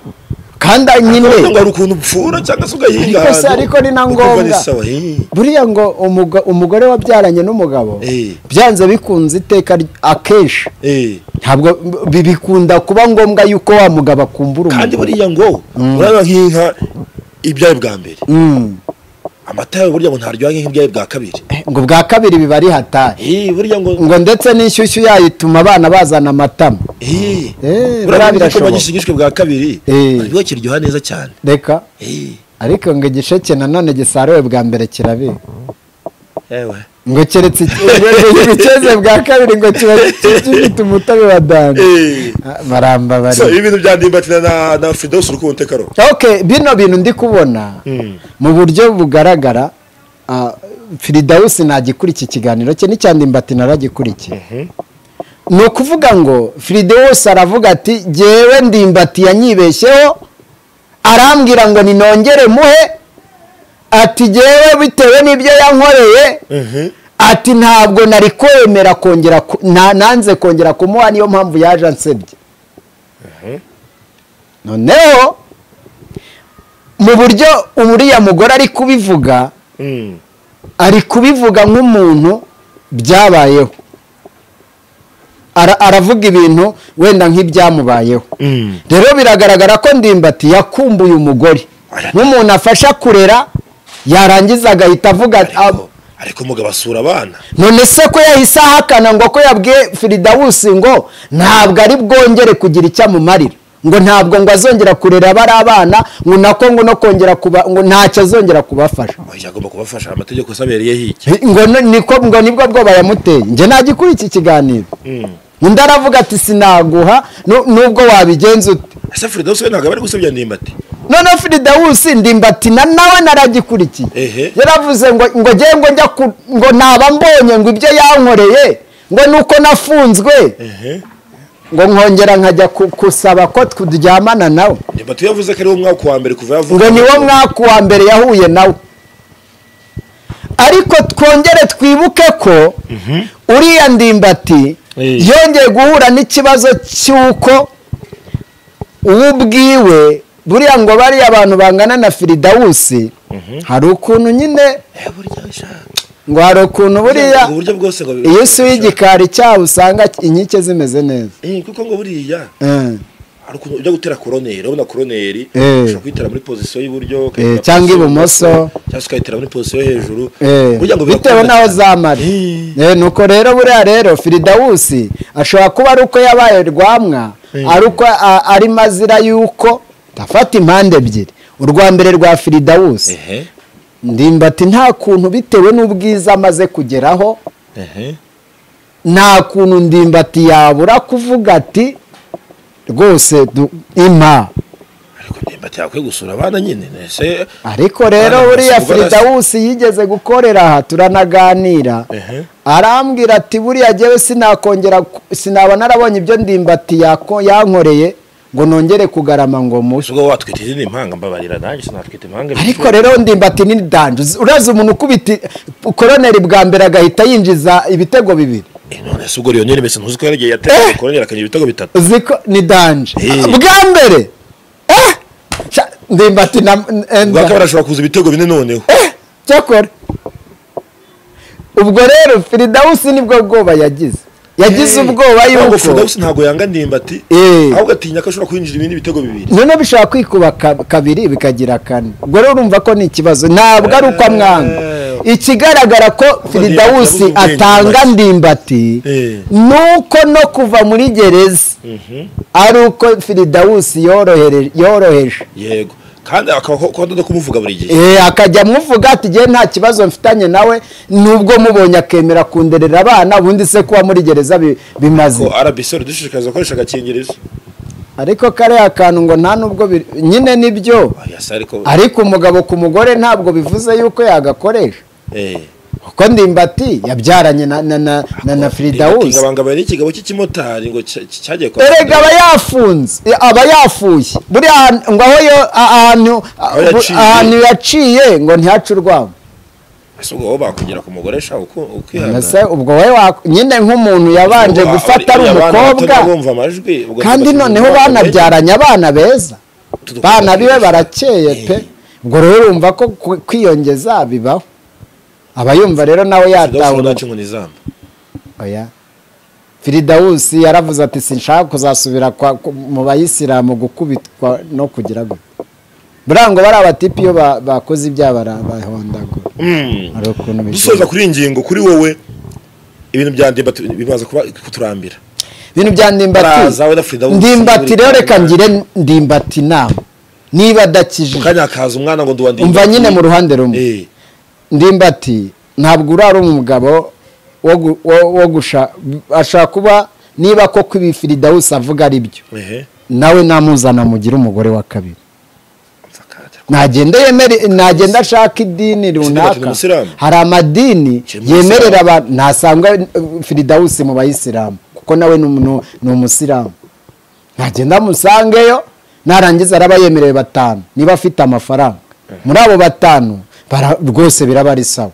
kandi none ngo nyine hari ukuntu upfura cyangwa se ugahinga Ariko se, ahantu, ariko ni na ukumva ni ngombwa. sawa, eh. buriya ngo umuga- umugore wabyaranye n'umugabo Eh. byanze bikunze iteka ry- akenshi eh ntabwo bi- bikunda kuba ngombwa yuko wa mugabo akumbura kandi umugore buriya ngo uraba nk'inka ibyaye bwa mbere Mm. amata yawe burya ngo ntaryoha nk'ibyaye bwa kabiri ngo bwa kabiri biba ari hatari eh burya ngo ngo ndetse n'inshyushyu yayo ituma abana bazana amatama eh Eh, burya ngo igikoma birashoboka. gishigishwe bwa kabiri Eh. ntabwo kiryoha neza cyane reka eh ariko ngo igisheke nanone gisaruwe bwa mbere kirabika yewe ngo keretse ibiceze bwa kabiri ngo kiba gifite umutobe wa danda eh Ah, baramba bari so ibi bintu bya ndimbatira na na Fidos urukundo tekaro ok bino bintu ndi kubona Mm. mu buryo bugaragara ah, firidawusi ntagikura iki kiganiro cye n'icyandimbatsi naragikurikiye ni ukuvuga ngo firidawusi aravuga ati jyewe ndimbati yanyibeshyeho arambwira ngo ninongere muhe ati jyewe bitewe n'ibyo yankoreye Mhm. ati ntabwo nari kwemera kongera ku- na- nanze kongera kumuha niyo mpamvu yaje ansebye noneho mu buryo uriya mugore ari kubivuga Mm. ari kubivuga nk'umuntu byabayeho Ara- aravuga ibintu wenda nk'ibyamubayeho Mm. rero biragaragara ko ndimbati yakumbuye umugore Ara- nk'umuntu afasha kurera yarangiza agahita avuga ariko "Ah, ariko umugabo asura abana none se ko yahise ahakana ngo ko yabwiye firidawusi ngo ntabwo ari bwongere kugira icyo amumarira ngo ntabwo ngo azongera kurera bari abana ngo nako ngo no kongera kuba ngo ntacyo azongera kubafasha oya agomba kubafasha amategeko asabereye hiki ngo ni- niko ngo nibwo bwoba yamuteye njye nagikura iki kiganiro Mm. undi aravuga ati sinaguha nu- nubwo wabigenza ute ese Fidos we ntabwo aba ari gusebya ndimbati noneho firidawusi ndimbati na nawe naragikurikiye Ehe. yaravuze ngo ngo njye ngo njya ku ngo naba mbonye ngo ibyo yankoreye ngo nuko nafunzwe ehe ngo nkongera nkajya ku- gusaba ko turyamana nawe ndimbati yavuze ko ari wo mwaka wa mbere kuva yavuka ngo ni wo mwaka wa mbere yahuye nawe ariko twongere twibuke ko uriya ndimbati Eh. yongeye guhura n'ikibazo cy'uko uwo ubwiwe buriya ngo bariya abantu bangana na firidawusi hari ukuntu nyine Eh, burya sha ngo hari ukuntu buriya Ubwo buryo bwose ngo iyo usuye igikari cyaho usanga inkike zimeze neza Eh, kuko ngo buriya Eh. hari ukuntu ujya gutera koroneri urabona koroneri Eh. ushobora kuyitera muri pozisiyo y'uburyo Eh, ukayitera cyangwa pozisiyo- ibumoso. cyangwa se ukayitera muri pozisiyo yo hejuru Eh, burya ngo bitewe birakunda n'aho cyane. zamara Eh, Eh, nuko rero buriya rero firidawusi ashobora kuba ari uko yabaye rwamwa ari uko a- ari mazira y'uko afata impande ebyiri urwa mbere rwa firidawusi ehe ndimbati nta kuntu bitewe n'ubwiza amaze kugeraho ehe nta kuntu ndimbati yabura kuvuga ati rwose du- impa ariko nimba yakwiye gusura abana nyine ese ariko rero Abana buriya basubwa na se. firidawusi yigeze gukorera aha turanaganira Ehe. arambwira ati buriya jyewe sinakongera ku- sinaba narabonye ibyo ndimbati yako- yankoreye ngo nongere kugarama ngo muhe ese ubwo watwita izindi impanga mbabarira nanjye sinatwita impanga ariko rero ndimbati ni danje Uzi- urazi umuntu ukubita koroneri bwa mbere agahita yinjiza ibitego bibiri Eh, none se ubwo rero nyine mbese ntuzi ko yaragiye yatera koroneri akagira ibitego bitatu uzi ko ni danje Eh. bwa mbere Eh! Sha- ndimbati na ubwa enda- kabiri ashobora kuza ibitego bine noneho Eh, cyakora ubwo rero firidawusi nibwo bwoba yagize yagize ubwoba ntabwo yuko Firdausi ntabwo yanga ndimbati Eh. ahubwo atinya ko ashobora kwinjira ibindi bitego bibiri noneho bishobora kwikuba ka- kabiri bikagira kane ubwo rero urumva ko ni ikibazo ntabwo ari uko amwanga ikigaragara ko yabuze firidawusi ubwenge atanga ndimbati. ndimbati Eh. nuko no kuva muri gereza ari uko firidawusi yorohere- yoroheje yego kandi akaba ko- ko adoda kumuvuga buri gihe Eh, akajya amuvuga ati jyewe nta kibazo mfitanye nawe nubwo mubonye akemera kunderera abana ubundi se kuba muri gereza bi- bimaze ko RBC idushishikariza gukoresha agakingirizo ariko kariya kantu ngo nta nubwo bi- nyine nibyo yasa ariko ariko umugabo ku mugore ntabwo bivuze yuko yagakoresha eh kuko ndimbati yabyaranye na na na na, na firidawusi ingabangabanye n'ikigabo cy'ikimotari ngo cya- cyagiye kwa erega aba yafunze eh, aba yafuye buriya ahantu- ngo aho yo a- ahantu Aho yaciye. ahantu yaciye ngo ntihace urwamo ese ubwo wowe bakugera ku mugore sha uko Mbese ubwo wowe wa- nyine nk'umuntu yabanje gufata ari umukobwa bumva amajwi ubwo kandi tugatuma noneho umugabo banabyaranye abana beza Tudukomeza bana biwe kwibaza. barakeye pe ubwo rero urumva ko ku- kwiyongeza bibaho aba yumva rero nawe Firdausi yatawe ntacu ngo ni izamba. oya firidawusi yaravuze ati sinshaka kuzasubira kwa- ku- mu bayisilamu gukubitwa no kugira gutya buriya ngo bari abatipi iyo ba- bakoze ibyaha bara- bahondagura Mm. hari ukuntu dusoza bigira kuri iyi ngingo kuri wowe ibintu bya ndimbati bimaze kuba kuturambira ibintu bya ndimbati Baraza, we na Firdausi ndimbati muri rero reka Kanama. ngire ndimbati inama niba adakije mu kanya hakaza umwana ngo nduwa ndimbati Umva nyine mu ruhande rumwe. Eh, ndimbati ntabwo urara umugabo wo gu- wo- wo gusha ashobora kuba niba koko ibi firidawusi avuga ari byo ehe nawe namuzana mugire umugore wa kabiri Apfa akaja. ntagenda yemere nagenda ashaka idini Firidawusi ni runaka umusilamu? hari amadini Ki umusilamu? yemerera abantu ntasanga eh, firidawusi mu bayisilamu kuko nawe ni umu- ni umusilamu nagenda musangeyo narangiza araba yemerewe batanu niba afite amafaranga muri abo batanu bara- rwose biraba ari sawa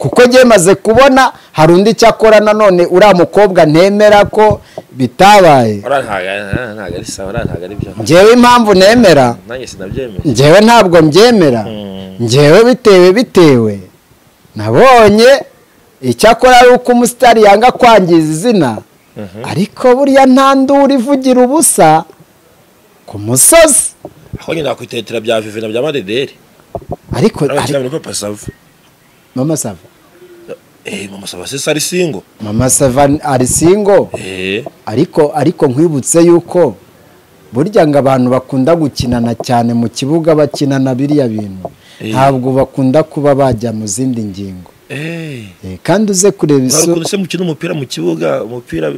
kuko byemaze kubona hari undi cyakora nanone uriya mukobwa ntemera ko bitabaye Ora ntago ari- ntago ari sawa ora ntago ari byo ngewe impamvu nemera nanjye sinabyemeye njyewe ntabwo mbyemera Mm. njyewe bitewe bitewe nabonye icyakora ari uko umusitari yanga kwangiza izina ariko buriya nta nduru ivugira ubusa ku musozi aho nyine nakwitetera bya vivi na bya madederi ariko abakira ari- muri papa sava mama sava eh mama sava se sari singo mama sava ari singo eh ariko ariko nkwibutse yuko burya ngo abantu bakunda gukinana cyane mu kibuga bakinana biriya bintu Eh. ntabwo bakunda kuba bajya mu zindi ngingo eh Eh, kandi uze kureba isu Mwarukunse mukina umupira mu kibuga umupira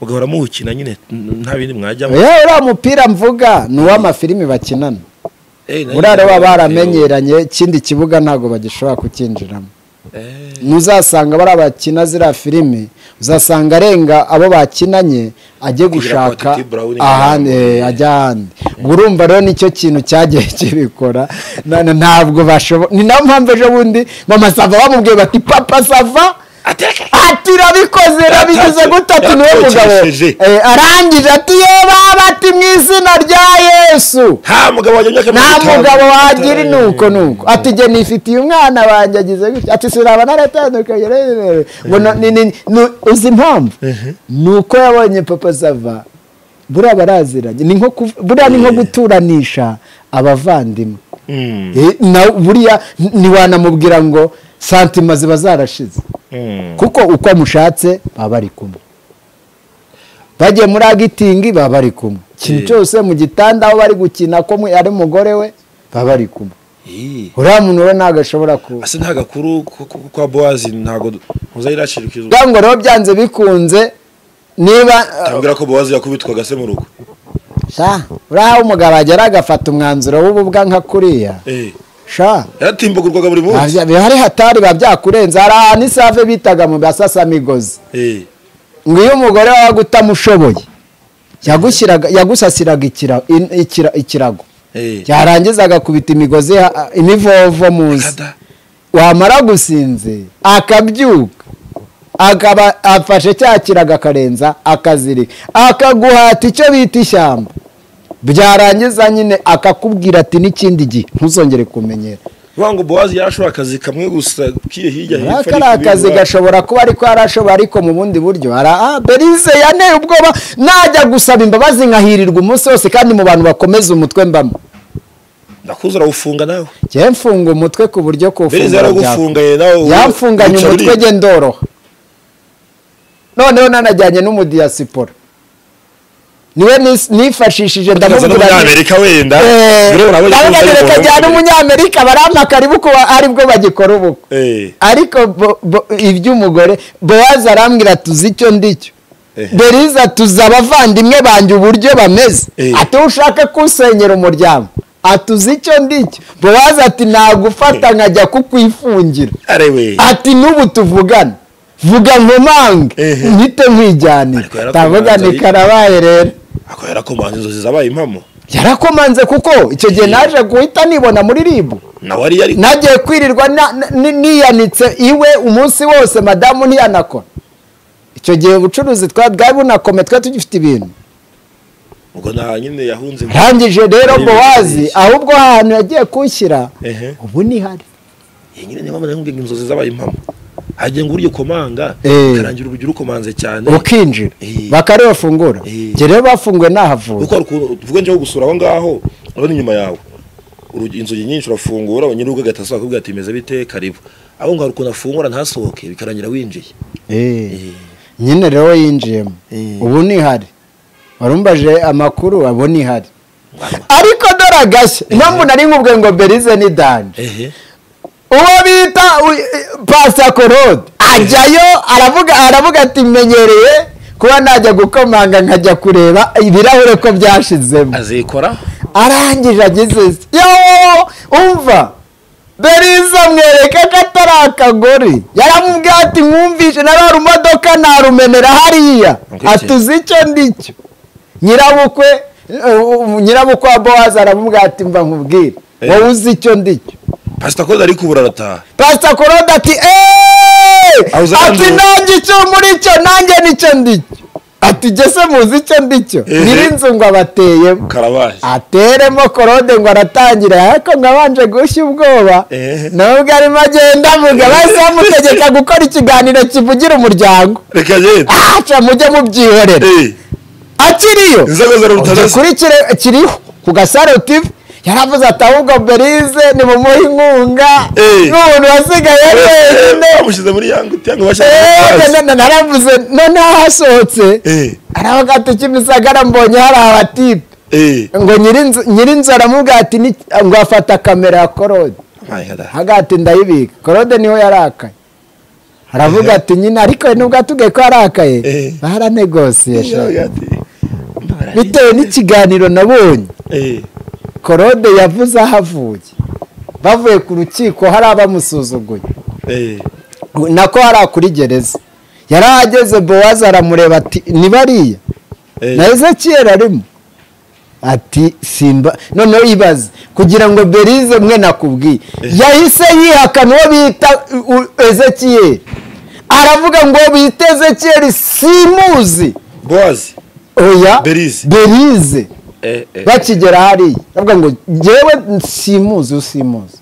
mugahora muwukina nyine n- nta bindi mwajyamo yewe uriya mupira mvuga ni uw'amafilimi bakinana Eh, nanjye buriya rero baba ndavuga, baramenyeranye ikindi kibuga ntabwo bagishobora kukinjiramo eh, ntuzasanga bariya bakina ziriya filime uzasanga arenga abo bakinanye ajye gushaka Titi Brown ahandi cyangwa- eh, ajya ahandi ubwo urumva rero nicyo kintu cyagiye kibikora na- na- ntabwo bashobora ni nayo mpamvu ejo bundi mama sava bamubwiye bati papa sava Ateka. ati urabikoze urabigize gute ati niwe mugabo Yatekereje. Eh, arangije ati ye baba ati mu izina rya yesu nta mugabo wajya imyaka nta mirongo itanu. mugabo wagira nuko nuko ati jye nifitiye umwana wanjye agize gutya ati suraba naratandukanye rero." ngo no- ni- ni- ni- uzi impamvu ni uko yabonye papa sava buriya baraziranye ni nko kuv- buriya ni nko guturanisha abavandimwe Mm, Eh, na buriya ntiwanamubwira ngo santima ziba zarashize mm. kuko uko mushatse baba bari kumwe bagiye muri agitingi baba bari kumwe ikintu Eh. cyose mu gitanda aho bari gukina ko mwe- ari umugore we baba bari kumwe Ih. uriya muntu we ntabwo ashobora kuba ase nta gakuru ko- ko- ko kwa bowazi ntago ntuza yirashirikizwa ngo rero byanze bikunze niba tambwira ko bowazi yakubitwaga se mu rugo sha uriya aho umugabo agera agafata umwanzuro w'ububwa nka kuriya eh sha yaratimbagurwaga buri munsi hari hatari biba byakurenze hari ahantu isave bitaga mu basasamigozi eh ngo iyo umugore wawe utamushoboye yagushyiraga yagusasiraga ikira- in- ikira- ikirago eh yarangiza agakubita imigozi ha- imivovo muzi kada wamara gusinze akabyuka akaba afashe cya kirago akarenza akazirika akaguhata icyo bita ishyamba byarangiza nyine akakubwira ati n'ikindi gihe ntuzongere kumenyera wango bowazi yarashobora akazi kamwe gusa kiri hirya hepfo aka ari ariko akazi ibintu- gashobora kuba ariko yarashobora ariko mu bundi buryo hari aha berize yanteye ubwoba najya gusaba imbabazi nkahirirwa umunsi wose kandi mu bantu bakomeza umutwe mbamo ndakuzi urawufunga nawe njyewe mfunga umutwe ku buryo berize kuwufungura byakunda yaragufunganye nawe yamfunganye wicara umutwe urira. gye ndoroha noneho nanajyanye n'umudiyasipora niwe nis- nifashishije Ndaza ndamubwira nti- n'umunyamerika wenda Eh, urabona abonye ko ndavuga uzi nti ariko reka njyane wamubwira. umunyamerika barampa karibu ko aribwo bagikora ubukwe Eh, ariko bo- bo- iby'umugore bowazi arambwira ati uzi icyo ndicyo beriza tuzi abavandimwe banjye uburyo bameze Eh. ati wowe ushaka kusenyera umuryango atuzi icyo ndicyo bowazi ati nagufata nkajya kukwifungira arewe ati n'ubu tuvugane vuga nkomange Ehe. mpite nkwijyanira Ariko yarakomanze ndavuga ni ariko. karabaye rero ako yarakomanze inzozi zabaye impamo yarakomanze kuko icyo gihe naje guhita nibona muri ribu nawe ari yari nagiye kwirirwa na- na- ni- niyanitse iwe umunsi wose madamu ntiyanakora icyo gihe ubucuruzi twari bwari bunakome twari tugifite ibintu ubwo nta nyine yahunze mu- rangije rero Ari bowazi ibintu ahubwo ahantu yagiye kunshyira Ehe. ubu ntihari iyi nyine niyo mpamvu nakubwira inzozi zabaye impamo hagiye ngo uryo komanga Eh. karangira uburyo urukomanze cyane ukinjira Eh. bakari bafungura Eh. njye rero bafunguye nahavuye kuko hari ukuntu tuvuge njyewe gusura aho ngaho urabona inyuma yawe Urugi- inzugi nyinshi urafungura nyir'urugo agahita asohoka akakubwira ati meze bite karibu aho ngaho hari ukuntu afungura ntasohoke bikarangira winjiye Eh. nyine rero yinjiyemo Eh. ubu nihari warumbaje amakuru abo nihari Mwana. ariko dore agashya mpamvu nari nkubwe ngo berize ni danje ehe uwo bita u- pasakorode ajyayo aravuga aravuga ati menyereye kuba najya gukomanga nkajya kureba ibirahure ko byashizemo azikora arangije ageze se. yoo umva beriza mwereka ko atari akagore yaramubwiye ati mwumvishe narara imodoka narumenera hariya Ok. atuzi icyo ndicyo nyirabukwe uh, uh, nyirabukwe wa bowazi aramubwira ati mva nkubwire Eh. wowe uzi icyo ndicyo pasita koza ari kubura arataha pasita korode ati eeeeh Awuza ati kandi- nanjye icyo muri cyo nanjye nicyo ndicyo ati gese muzi icyo ndicyo Eh. nyirinzu ngo abateyemo karabaye ateremo korode ngo aratangira ariko ngo abanje gushya ubwoba Eh. nubwo arimo agenda avuga bahise bamutegeka gukora ikiganiro kivugira umuryango reka agende aca mujye mubyihorera Eh, akiriyo inzego za leta Ujya zose kuri kire- kiriho ku gasaro tv yaravuze ati ahubwo berize nimumuhe inkunga Eh. n'umuntu wasigaye wenyine bamushyize muri yangu cyangwa Eh, bashaka none naravuze noneho hasohotse Eh. aravuga ati kimisagara mbonye hari abatipe eee ngo nyirinzu nyirinzu aramubwira ati "Ni- ngo afata kamera ya korode haga ati ndayibika korode niho yarakaye aravuga ati nyine ariko nubwo atubwiye ko yarakaye Eh. baranegosiye sha." bitewe n'ikiganiro nabonye korode yavuze aho avuye bavuye ku rukiko hari abamusuzuguye nako hari akuri gereza yarahageze bowazi aramureba ati nibariya na ezekiyeli arimo ati simba noneho ibaze kugira ngo berize mwe nakubwiye yahise yihakana uwo bita u- u- ezekiyeli aravuga ngo bita ezekiyeli simuzi bowazi oya Berize. berize Eh, eh. bakigera hariya aravuga ngo ngewe simuzi usimuzi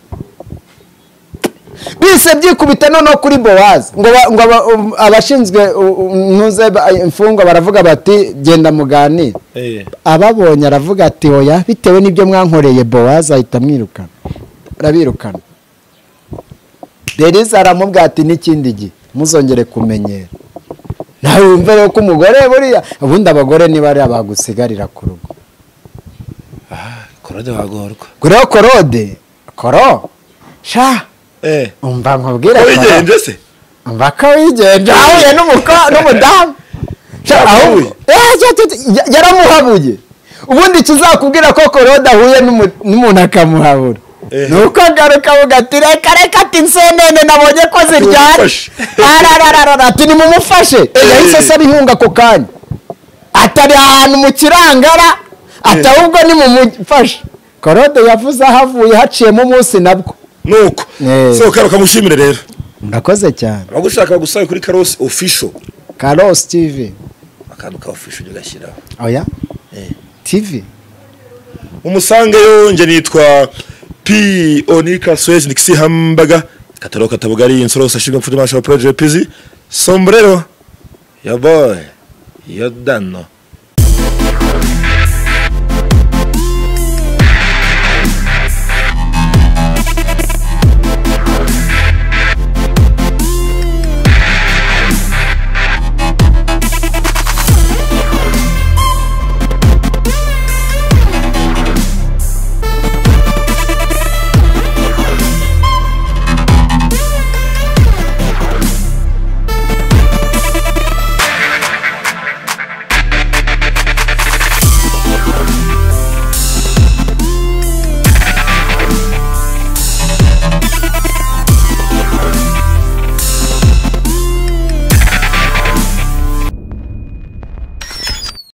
bise byikubita noneho kuri bowazi ngo ba- ngo aba- um, abashinzwe u- u- ntuze ba- imfungwa baravuga bati genda muganire Eh, ababonye aravuga ati oya bitewe n'ibyo mwankoreye bowazi ahita amwirukana arabirukana derize aramubwira ati n'ikindi gihe muzongere kumenyera nawe wumve rero ko umugore buriya ubundi abagore niba ari abagusigarira ku rugo ah, korode wagorwa ubwo rero korode koro sha Eh, umva nkubwire ko koro. wigenje se umva ko wigenje ahuye n'umuko- n'umudamu Sha, Yahabuye. ahubwo- Eh, cya- cya- cya- ya- yaramuhabuye ubundi kizakubwira ko korode ahuye n'umu- n'umuntu akamuhabura Eh. ni uko agaruka avuga ati reka reka ati nsenene nabonye ko ziryana Nimumufashe. ararararara ati nimumufashe Eh, yahise asaba inkunga ako kanya atari ahantu mu kirangara ati Eh. ahubwo nimumufashe korode yavuze aho avuye haciyemo umunsi nabwo nuko Eh. sohoka ukamushimire rero murakoze cyane abagushaka bagusabe kuri karosi official karosi tivi akantu ka official ujya ugashyiraho oya Eh. tivi umusangeyo nge nitwa p onika swezi nikisi hambaga kataro katabugari insoro usashirwa mfute mashara project pizi sombrero ya boy ya dano